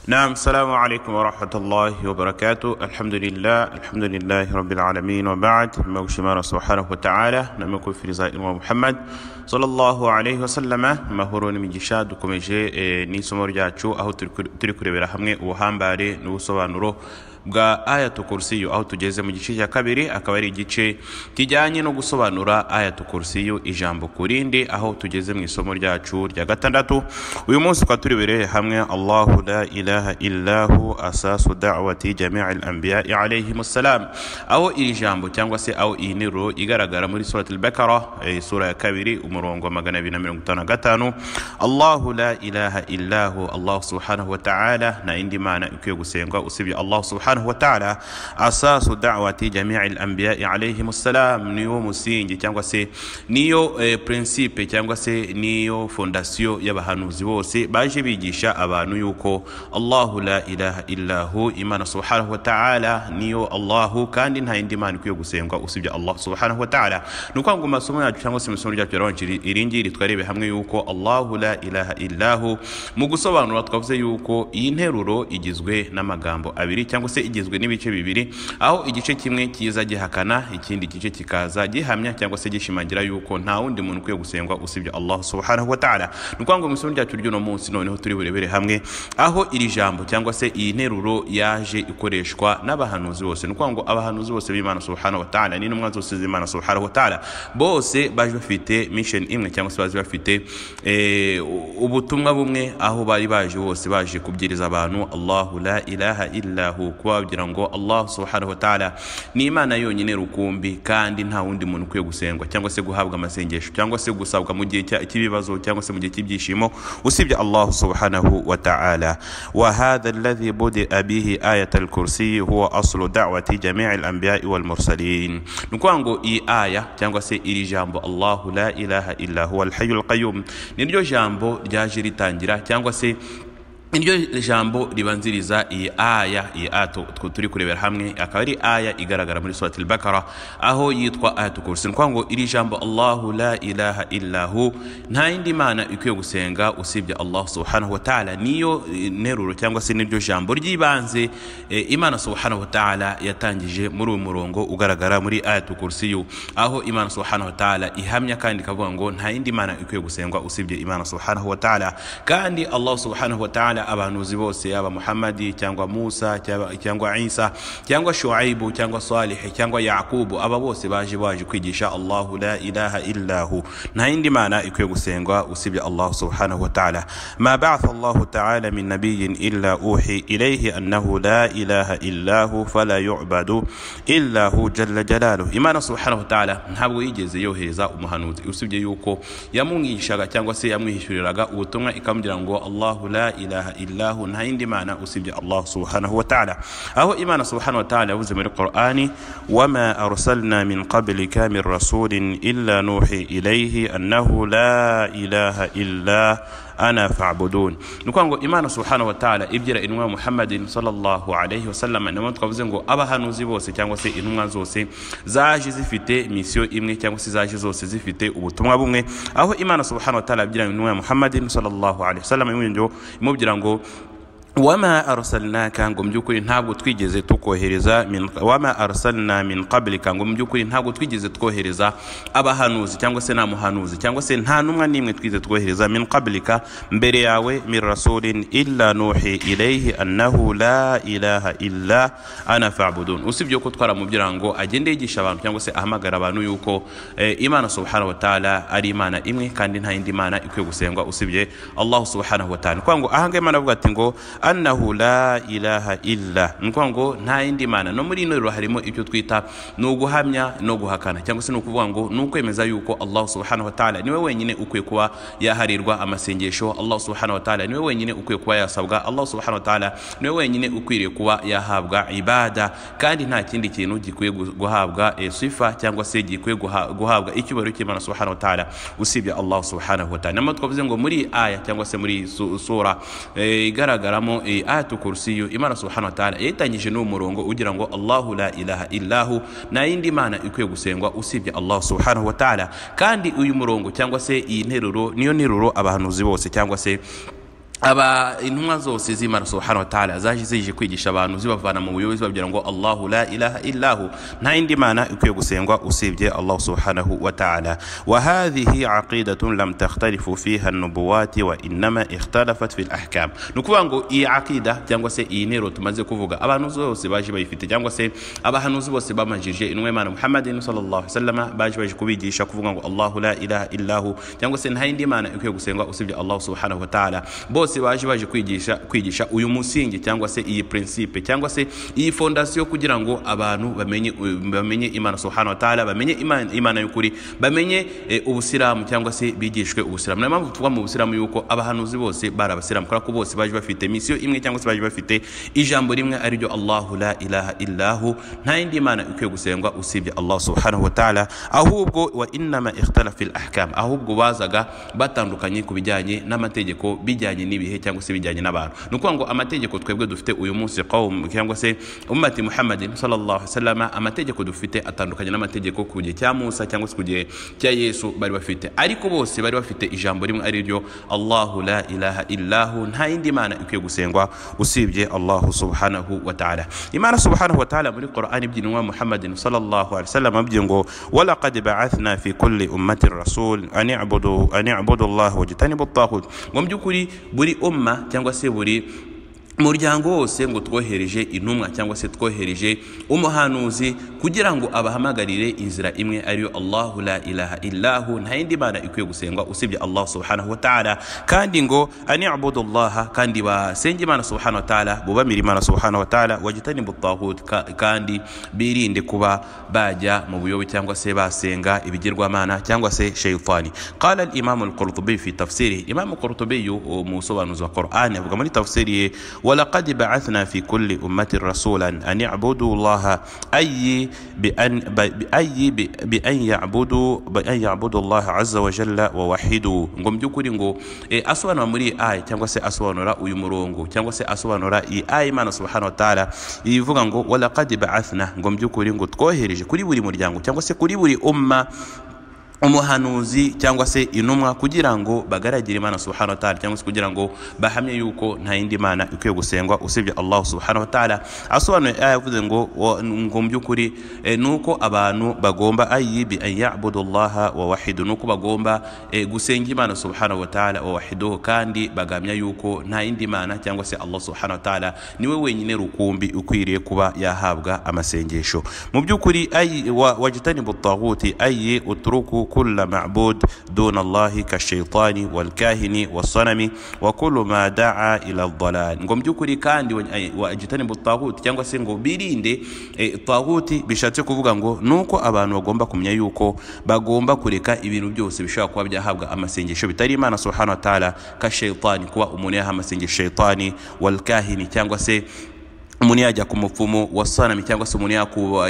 نعم السلام عليكم ورحمة الله وبركاته الحمد لله الحمد لله رب العالمين وبعد موشمار سبحانه وتعالى نمكو في رزاء محمد صلى الله عليه وسلم ما هورون من جشاد dukomeje ni isomo ryacu aho turi kure- turi kurebera hamwe ubuhambare n'ubusobanuro bwa ayatu kurusiyo aho tugeze mu gice cya kabiri akaba ari igice kijyanye no gusobanura ayatu kurusiyo ijambo ku rindi aho tugeze mu isomo ryacu rya gatandatu uyu munsi tukaba turi burebere hamwe allahu la ilaha illahu asasu da'wati jami'i al-anbiya'i alayhimu salam aho iri jambo cyangwa se aho iyi nteruro igaragara muri surat al-bakara eh, sura ya kabiri umurongo wa magana abiri na mirongo itanu na gatanu allahu la ilaha illahu allahu subhanahu wa ta'ala nta yindi mana ikwiye gusengwa usibye allahu subhanahu wa ta'ala asasu da'wati jami'i al-anbiya'i alayhimu salam niwo musingi cyangwa se niyo eh, principe cyangwa se niyo fondasiyo y'abahanuzi bose baje bigisha abantu yuko allahu la ilaha illahu imana subhanahu wa ta'ala niyo allahu kandi nta yindi mana ikwiye gusengwa usibye allah subhanahu wa ta'ala ni ukuvuga ngo mu masomo yacu cyangwa se mu isomo ryacu yarabanje iri- iringiri twarebe hamwe yuko allahu la ilaha illahu mu gusobanura twavuze yuko iyi nteruro igizwe n'amagambo abiri cyangwa se igizwe n'ibice bibiri aho igice kimwe kiza gihakana ikindi gice kikaza gihamya cyangwa se gishimangira yuko nta wundi muntu ukwiye gusengwa usibye allah subhanahu wa ta'ala ni ukuvuga ngo mu isomo ryacu ry'uno munsi noneho turi burebere hamwe aho iri jambo cyangwa se iyi nteruro yaje ikoreshwa n'abahanuzi bose ni ukuvuga ngo abahanuzi bose b'imana subhanahu wa ta'ala n'intumwa zose z'imana subhanahu wa ta'ala bose baje bafite mission imwe cyangwa se baje bafite eh, u- ubutumwa bumwe aho bari baje bose baje kubwiriza abantu allahu la ilaha illahu kubabwira ngo allah subhanahu wa ta'ala ni imana yonyine rukumbi kandi nta wundi muntu ukwiye gusengwa cyangwa se guhabwa amasengesho cyangwa se gusabwa mu gihe cya- cy'ibibazo cyangwa se mu gihe cy'ibyishimo usibye allah subhanahu wa ta'ala wa hadha alladhi budia bihi ayat al-kursi huwa aslu da'wati jami'i al-anbiya'i wal mursalin ni ukuvuga ngo iyi aya cyangwa se iri jambo allahu la ilaha illa huwa al-hayyul qayyum ni ryo jambo ryaje ritangira cyangwa se iryo jambo ribanziriza iyi aya iyi aya tu- tu- turi kurebera hamwe akaba ari aya igaragara muri surati al-bakara aho yitwa ayatu kursi ni ukuvuga ngo iri jambo allahu la ilaha illahu nta yindi mana ikwiye gusenga usibye allah subhanahu wa ta'ala niyo eh, nteruro cyangwa se niryo jambo ry'ibanze eh, imana subhanahu wa ta'ala yatangije muri uyu murongo ugaragara muri ayatu kursiyu aho imana subhanahu wa ta'ala ihamya kandi ikavuga ngo nta yindi mana ikwiye gusengwa usibye imana subhanahu wa ta'ala kandi allah subhanahu wa ta'ala abahanuzi bose yaba muhammadi cyangwa musa cyaba- cyangwa isa cyangwa shuaibu cyangwa salihi cyangwa yakubu aba bose baje baje kwigisha allahu la ilaha illahu nta yindi mana ikwiye gusengwa usibye allah subhanahu wa ta'ala ma ba'atha allah ta'ala min nabiyyin illa uhi ilayhi annahu la ilaha illahu fala yu'badu illa hu jalla jalaluhu imana subhanahu wa ta'ala ntabwo yigeze yohereza umuhanuzi usibye yuko yamwigishaga cyangwa se yamwishyuriraga ubutumwa ikamubwira ngo allahu la ilaha illahu nta yindi mana usibye allah subhanahu wa ta'ala aho imana subhanahu wa ta'ala yavuze muri qur'ani wama arsalna min qablika min rasulin illa nuhi ilayhi annahu la ilaha illa ana fa'budun ni ukuvuga ngo imana subhanahu wa ta'ala ibwira intumwa muhammadin sallallahu alayhi wasallam niyo mpamvu twavuze ngo abahanuzi bose cyangwa se intumwa zose zaje zifite misiyo imwe cyangwa se zaje zose zifite ubutumwa bumwe aho imana subhanahu wa ta'ala ibwira intumwa muhammadin sallallahu alayhi wasallam imwinjo- imubwira ngo wama arsalnaka ngo mu by'ukuri ntabwo twigeze tukohereza min- wama arsalna min qablika ngo mu by'ukuri ntabwo twigeze twohereza abahanuzi cyangwa se nta muhanuzi cyangwa se nta n'umwe n'imwe twigeze twohereza min qablika mbere yawe min rasulin illa nuhi ilayhi annahu la ilaha illa ana fa'budun usibye ko twaramubwira ngo agende yigisha abantu cyangwa se ahamagara abantu yuko eh, imana subhanahu wa ta'ala ari imana imwe kandi nta yindi mana ikwiye gusengwa usibye allah subhanahu wa ta'ala ni ukuvuga ngo ahangahe imana avuga ati ngo annahu la ilaha illa ni ukuvuga ngo nta yindi mana no muri ino rero harimo ibyo twita ni uguhamya no guhakana cyangwa se ni ukuvuga ngo ni ukwemeza yuko allah subhanahu wa ta'ala niwe wenyine ukwiye kuba yaharirwa amasengesho allah subhanahu wa ta'ala niwe wenyine ukwiye kuba yasabwa allah subhanahu wa ta'ala niwe wenyine ukwiriye kuba yahabwa ibada kandi nta kindi kintu gikwiye gu- guhabwa eh, sifa cyangwa se gikwiye guha- guhabwa icyubahiro cy'imana subhanahu wa ta'ala usibye allah subhanahu wa ta'ala namuwe twavuze ngo muri iyi aya cyangwa se muri iyi su- sura eh, igaragaramo eh, ayatu kursiyu imana subhanahu wa ta'ala yayitangije n'uwo murongo ugira ngo allahu la ilaha illahu nta yindi mana ikwiye gusengwa usibye allah subhanahu wa ta'ala kandi uyu murongo cyangwa se iyi nteruro niyo nteruro abahanuzi bose cyangwa se aba intumwa zose z'imana subhanahu wa ta'ala zaje zije kwigisha abantu zibavana mu buyobe zibabwira ngo Allahu la ilaha illahu nta yindi mana ikwiye gusengwa usibye Allah subhanahu wa ta'ala wa hadhihi aqidatun lam takhtalifu fiha an-nubuwati wa innama ikhtalafat fi al-ahkam nukuvuga ngo iyi aqida cyangwa se iyi ntero tumaze kuvuga abantu zose baje bayifite cyangwa se abahanuzi bose bamanjije intumwa y'Imana Muhammadin sallallahu alaihi wasallam baje baje kubigisha kuvuga ngo Allahu la ilaha illahu cyangwa se nta yindi mana ikwiye gusengwa usibye Allah subhanahu wa ta'ala bose baje baje kwigisha kwigisha uyu musingi cyangwa se iyi principe cyangwa se iyi fondasiyo kugira ngo abantu bamenye bamenye imana subhanahu wa ta'ala bamenye imana imana y'ukuri bamenye eh, ubusilamu cyangwa se bigishwe ubusilamu niyo mpamvu tuvuga mu busilamu yuko abahanuzi bose bari abasilamu kubera ko bose baje bafite misiyo imwe cyangwa se baje bafite ijambo rimwe ari ryo Allahu la ilaha illahu nta yindi mana ikwiye gusengwa usibye Allah subhanahu wa ta'ala ahubwo wa innama ikhtalafa fil ahkam ahubwo bazaga batandukanye ku bijyanye n'amategeko bijyanye n'ibihe cyangwa se bijyanye n'abantu ni ukuvuga ngo amategeko twebwe dufite uyu munsi qawm cyangwa se ummati muhammadin sallallahu alaihi wasallam amategeko dufite atandukanye n'amategeko ku gihe cya musa cyangwa se ku gihe cya yesu bari bafite ariko bose bari bafite ijambo rimwe ari ryo allahu la ilaha illahu nta yindi mana ikwiye gusengwa usibye allahu subhanahu wa ta'ala imana subhanahu wa ta'ala muri qur'an ibyinwa muhammadin sallallahu alaihi wasallam abyinwa ngo walaqad ba'athna fi kulli ummatin rasul an i'budu an i'budu allah wajtanibu at-taghut ngo mu by'ukuri buri umma cyangwa se buri muryango wose ngo twohereje intumwa cyangwa se twohereje umuhanuzi kugira ngo abahamagarire inzira imwe ariyo Allahu la ilaha illahu nta yindi mana ikwiye gusengwa usibye Allah subhanahu wa ta'ala kandi ngo ani'budu Allah kandi basenge Imana subhanahu wa ta'ala bubamira Imana subhanahu wa ta'ala wajitani butahut kandi birinde kuba bajya mu buyobe cyangwa se basenga ibigirwamana cyangwa se shaytani qala al-imam al-qurtubi fi tafsiri imam al-qurtubi mu sobanuzi wa Qur'an avuga muri tafsiri ye ولقد بعثنا في كل أمة رسولا أن يعبدوا الله أي بأن بأي بأن يعبدوا بأن يعبدوا الله عز وجل ووحدوا ngom byukuri ngo eh, asobanura muri iyi aya cyangwa se asobanura uyu murongo cyangwa se asobanura iyi aya Imana subhanahu wa ta'ala ivuga ngo walaqad ba'athna ngom byukuri ngo twohereje kuri buri muryango cyangwa se kuri buri umma umuhanuzi cyangwa se intumwa kugira ngo bagaragire imana subhanahu wa ta'ala cyangwa se kugira ngo bahamye yuko nta yindi mana ikwiye gusengwa usibye Allah subhanahu wa ta'ala asobanuye aya yavuze ngo ngo mu by'ukuri nuko abantu bagomba ayibi an ya'budu Allah wa wahidu nuko bagomba gusenga imana subhanahu wa ta'ala wa wahidu kandi bagamya yuko nta yindi mana cyangwa se Allah subhanahu wa ta'ala niwe wenyine rukumbi ukwiriye kuba yahabwa amasengesho mu by'ukuri ayi wajitani butaguti ayi utruku كل معبود دون الله كالشيطان والكاهن والصنم وكل ما دعا إلى الضلال ngo by'ukuri kandi wajitanibu taguti cyangwa se ngo birinde taguti bishatse kuvuga ngo nuko abantu bagomba kumenya yuko bagomba kureka ibintu byose bishobora kuba byahabwa amasengesho bitari imana subhanahu wa ta'ala ka shaytani kuba umuntu yaha amasengesho shaytani walkahini cyangwa se umuntu yajya ku mupfumu wa sanami cyangwa se umuntu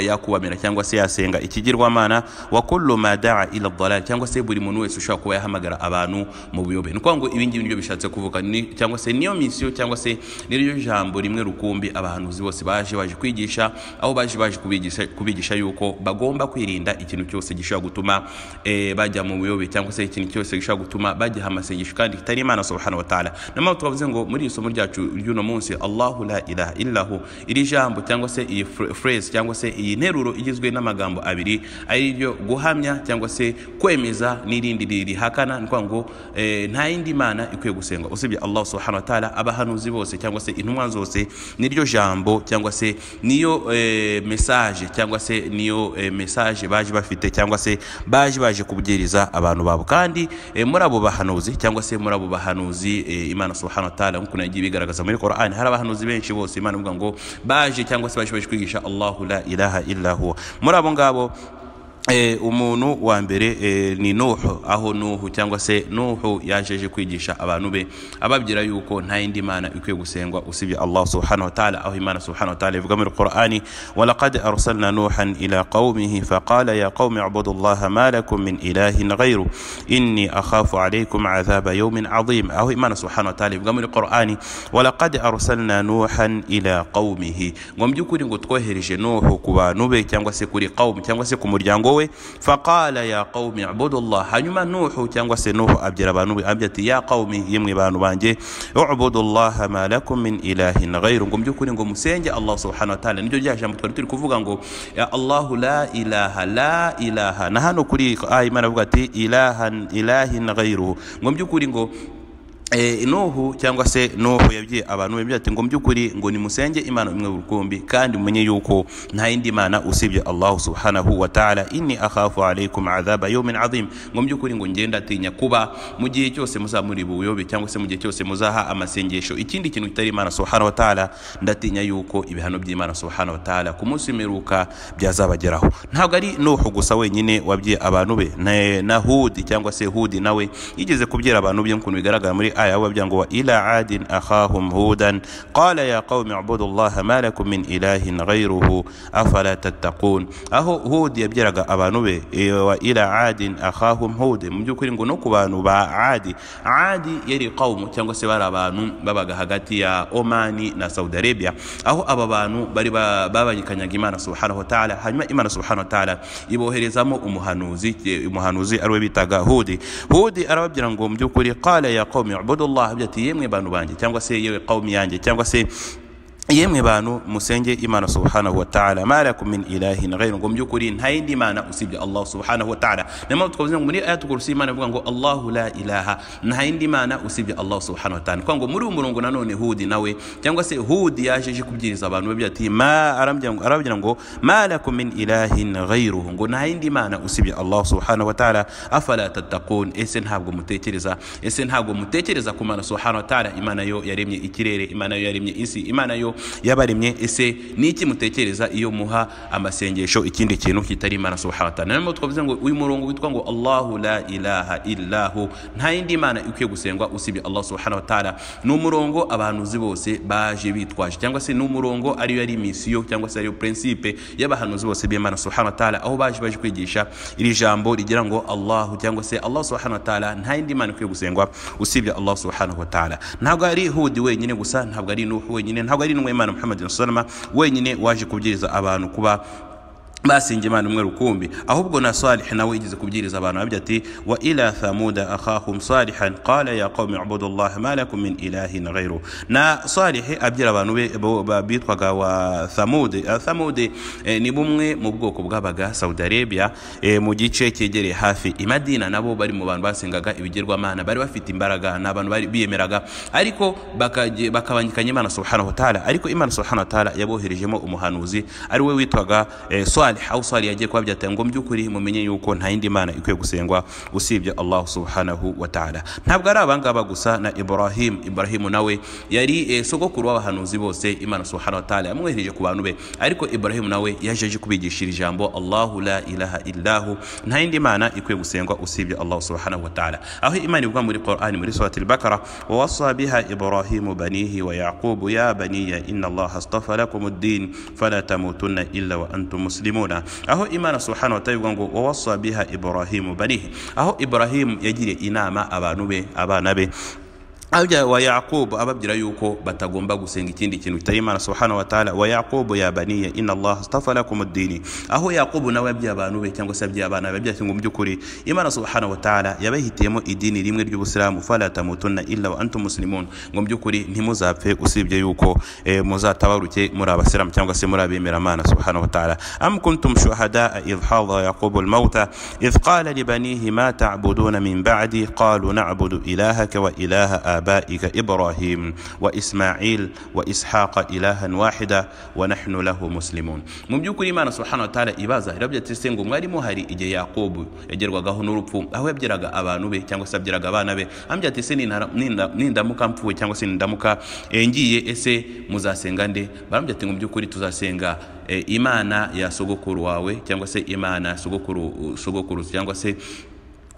yakubamira cyangwa se yasenga ikigirwamana wa kullu ma daa ila dalal cyangwa se buri muntu wese ushobora kuba yahamagara abantu mu buyobe ni ngo ibi ngibi nibyo bishatse kuvuga cyangwa se niyo misiyo cyangwa se niryo jambo rimwe rukumbi abahanuzi bose baje baje kwigisha aho baje baje kubigisha, kubigisha yuko bagomba kwirinda ikintu cyose gishobora gutuma e, bajya mu buyobe cyangwa se ikintu cyose gishobora gutuma bajya amasengesho kandi kitari imana subhanahu wa ta'ala niyo mpamvu twavuze ngo muri iri somo ryacu ry'uno munsi allahu la ilaha illahu iri jambo cyangwa se iyi phrase cyangwa se iyi nteruro igizwe n'amagambo abiri ari ryo guhamya cyangwa se kwemeza n'irindi ririhakana ni ngo nta yindi mana ikwiye gusengwa usibye Allah subhanahu wa ta'ala abahanuzi bose cyangwa se intumwa zose niryo jambo cyangwa se niyo message cyangwa se niyo message baje bafite cyangwa se baje baje kubwiriza abantu babo kandi muri abo bahanuzi cyangwa se muri abo bahanuzi Imana subhanahu wa ta'ala nk'uko nagiye bigaragaza muri Qur'an hari abahanuzi benshi bose Imana ivuga ngo ngo baje cyangwa se baje baje kwigisha Allahu la ilaha illa huwa muri abo ngabo umuntu wa mbere ni nuhu aho nuhu cyangwa se nuhu yajeje kwigisha abantu be ababwira yuko nta yindi mana ikwiye gusengwa usibye allah subhanahu wa ta'ala aho imana subhanahu wa ta'ala ivuga muri qur'ani walaqad arsalna nuhan ila qaumihi faqala ya qaumi ibudu allah ma lakum min ilahin ghayru inni akhafu alaykum adhaba yawmin adhim aho imana subhanahu wa ta'ala ivuga muri qur'ani walaqad arsalna nuhan ila qaumihi ngo mu by'ukuri ngo twohereje nuhu ku bantu be cyangwa se kuri qaumu cyangwa se ku muryango we faqala ya qaumi ibudu llah hanyuma nuhu cyangwa se nuhu abyira abantu be abyira ati ya qaumi yemwe bantu banjye ubudu llaha ma lakum min ilahin ghairu ngo byukuri ngo musenge allah subhanahu wa ta'ala niryo rya jambo twari turi kuvuga ngo ya allahu la ilaha la ilaha na hano kuri aya imana avuga ati ilahan ilahin ghairuhu ngo byukuri ngo Eh, nuhu cyangwa se nuhu yabwiye abantu be ati ngo by'ukuri ngo nimusenge imana imwe rukumbi kandi mumenye yuko nta yindi mana usibye allah subhanahu wa ta'ala inni akhafu alaykum adhaba yawmin azim ngo by'ukuri ngo ngenda atinya kuba mu gihe cyose muzaba muri buyobe cyangwa se mu gihe cyose muzaha amasengesho ikindi kintu kitari imana subhanahu wa ta'ala ndatinya yuko ibihano by'imana subhanahu wa ta'ala ku munsi w'imperuka byazabageraho ntabwo ari nuhu gusa wenyine wabwiye abantu be na, na hudi cyangwa se hudi nawe yigeze kubwira abantu be nk'ukuntu bigaragara muri آية وبيانغوا إلى عاد أخاهم هودا قال يا قوم اعبدوا الله ما لكم من إله غيره أفلا تتقون أهو هود يبجرغ أبانوبي وإلى عاد أخاهم هود مجوكرين نوكو بانو با عادي عادي يري قوم تيانغو سيبارا بانو بابا غاغاتي يا أوماني نا سعود أريبيا أهو أبا بانو باري بابا يكنيا إمانا سبحانه وتعالى هجما إمانا سبحانه وتعالى iboherezamo umuhanuzi umuhanuzi ariwe bitaga hudi hudi arababwira ngo mu by'ukuri qala ya qaumi ubudullah byati yemwe bantu banjye cyangwa se yewe qawmi yanjye cyangwa se yemwe bantu musenge imana subhanahu wataala malakum min ilahin ghairu ngo mubyukuri nta yindi mana usibye allah subhanahu wataala namana twavuze ngo muri ayatu kursi imana ivuga ngo allahu la ilaha nta yindi mana usibye allah subhanahu wataala kwa ngo muri uwo murongo nanone hudi nawe cyangwa se hudi yaje aje kubwiriza abantu babyo ati ma arabwira ngo malakum min ilahin ghairuhu ngo nta yindi mana usibye allah subhanahu wataala afala tattaqun ese ntabwo mutekereza ese ntabwo mutekereza ku mana subhanahu wataala imana yo yaremye ikirere imana yo yaremye isi imana yo yabaremye ese ni iki mutekereza iyo muha amasengesho ikindi kintu kitari imana subhanahu wa ta'ala nayo twavuze ngo uyu murongo witwa ngo Allahu la ilaha illahu nta yindi mana ikwiye gusengwa usibye Allah subhanahu wa ta'ala ni umurongo abantu uzi bose baje bitwaje cyangwa se ni umurongo ariyo ari misiyo cyangwa se ariyo principe y'abahanuzi bose b'Imana subhanahu wa ta'ala aho baje baje kwigisha iri jambo rigira ngo Allahu cyangwa se Allah subhanahu wa ta'ala nta yindi mana ikwiye gusengwa usibye Allah subhanahu wa ta'ala ntabwo ari Hudi wenyine gusa ntabwo ari Nuhu wenyine ntabwo ari n'intumwa y'imana muhammadin sallama wenyine waje kubwiriza abantu kuba basinga imana umwe rukumbi ahubwo na salihi nawe yigeze kubwiriza abantu abyo ati wa ila thamuda akhahum salihan qala ya qaumi ubudu llah ma lakum min ilahin ghairu na salihi abyira abantu be bitwaga wa thamude thamude ni bumwe mu bwoko bw'abaga saudi arabia mu gice cyegereye hafi imadina nabo bari mu bantu basengaga ibigirwamana bari bafite imbaraga ni abantu bari biyemeraga ariko bakabangikanya imana subhanahu wataala ariko imana subhanahu wataala yaboherejemo umuhanuzi ari we witwaga swali salih au salih yagiye kuba byatanga by'ukuri mumenye yuko nta yindi mana ikwiye gusengwa usibye allah subhanahu wa ta'ala ntabwo ari abangaba gusa na ibrahim ibrahim nawe yari eh, sogokuru w'abahanuzi bose imana subhanahu wa ta'ala yamwohereje ku bantu be ariko ibrahim nawe yaje aje kubigisha iri jambo allahu la ilaha illahu nta yindi mana ikwiye gusengwa usibye allah subhanahu wa ta'ala aho imana ivuga muri quran muri surati al-bakara wa wasa biha ibrahimu banihi wa yaqubu ya baniya inna allaha astafa lakum ad-din fala tamutunna illa wa antum muslimun muna aho imana subhanahu wa ta'ala ngo wawasa biha ibrahimu banihi aho ibrahimu yagiriye inama abantu be abana be abya wa yaqubu ababwira yuko batagomba gusenga ikindi kintu kitari imana subhanahu wa ta'ala wa yaqubu ya baniya inna allah astafa lakum ad-din aho yaqubu nawe yabye abantu be cyangwa se yabye abana be byati ngo mu byukuri imana subhanahu wa ta'ala yabahitiyemo idini rimwe ry'ubusilamu fala tamutunna illa wa antum muslimun ngo mu byukuri ntimuzapfe usibye yuko eh, muzatabaruke muri abasilamu cyangwa se muri abemera imana subhanahu wa ta'ala am kuntum shuhada idh hadha yaqubu al-mauta idh qala li banihi ma ta'buduna min ba'di qalu na'budu ilahaka wa ilaha آبائك إبراهيم وإسماعيل وإسحاق إلها واحدا ونحن له مسلمون mubyukuri imana subhana wataala ibaza irabyati se ngo mwarimo hari igihe yakobo yagerwagaho n'urupfu aho yabyiraga abantu be cyangwa se yabyiraga abana be ambya ati se nindamuka mpfuwe cyangwa se nindamuka ngiye ese muzasenga nde barambya ati ngo mubyukuri tuzasenga imana ya sogokuru wawe cyangwa se imana sogokuru sogokuru cyangwa se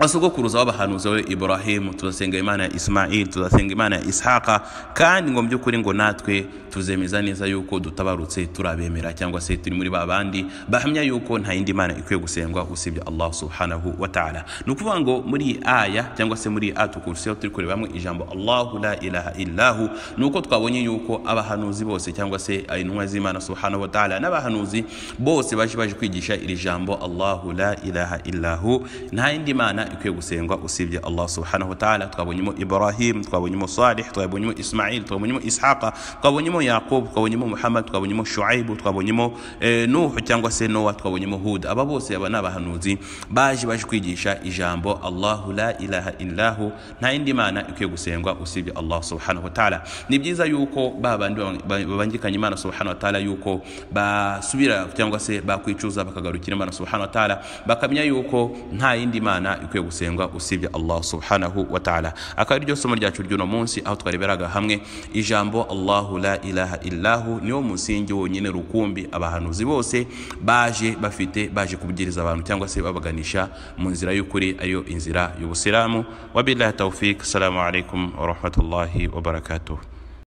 basogokuruza b'abahanuzi we iburahimu tuzasenga imana ya isimayili tuzasenga imana ya isihaka kandi ngo mu by'ukuri ngo natwe tuzemeza neza yuko dutabarutse turabemera cyangwa se turi muri ba bandi bahamya yuko nta yindi mana ikwiye gusengwa usibye allah subhanahu wa ta'ala ni ukuvuga ngo muri iyi aya cyangwa se muri atukurusiyo turi kurebamo ijambo allahu la ilaha illahu ni uko twabonye yuko abahanuzi bose cyangwa se intumwa z'imana subhanahu wa ta'ala n'abahanuzi bose baje baje kwigisha iri jambo allahu la ilaha illahu nta yindi mana ikwiye gusengwa usibye allah subhanahu wa ta'ala twabonyemo ibrahim twabonyemo salih twabonyemo ismail twabonyemo ishaqa twabonyemo yaqub twabonyemo muhammad twabonyemo shuaibu twabonyemo eh, nuhu cyangwa se nowa twabonyemo hud aba bose aba ni abahanuzi baje baje kwigisha ijambo allahu la ilaha illahu nta yindi mana ikwiye gusengwa usibye allah subhanahu wa ta'ala ni byiza yuko ba bandi babangikanye imana subhanahu wa ta'ala yuko basubira cyangwa se bakwicuza bakagarukira imana subhanahu wa ta'ala bakamenya yuko nta yindi mana ikwiye gusengwa usibye allah subhanahu wa ta'ala akaba ari ryo somo ryacu ry'uno munsi aho twareberaga hamwe ijambo allahu la ilaha illahu niwo musingi wonyine rukumbi abahanuzi bose baje bafite baje kubwiriza abantu cyangwa se babaganisha mu nzira y'ukuri ariyo inzira y'ubusilamu wabillahi tawfik assalamu alaikum warahmatullahi wabarakatuh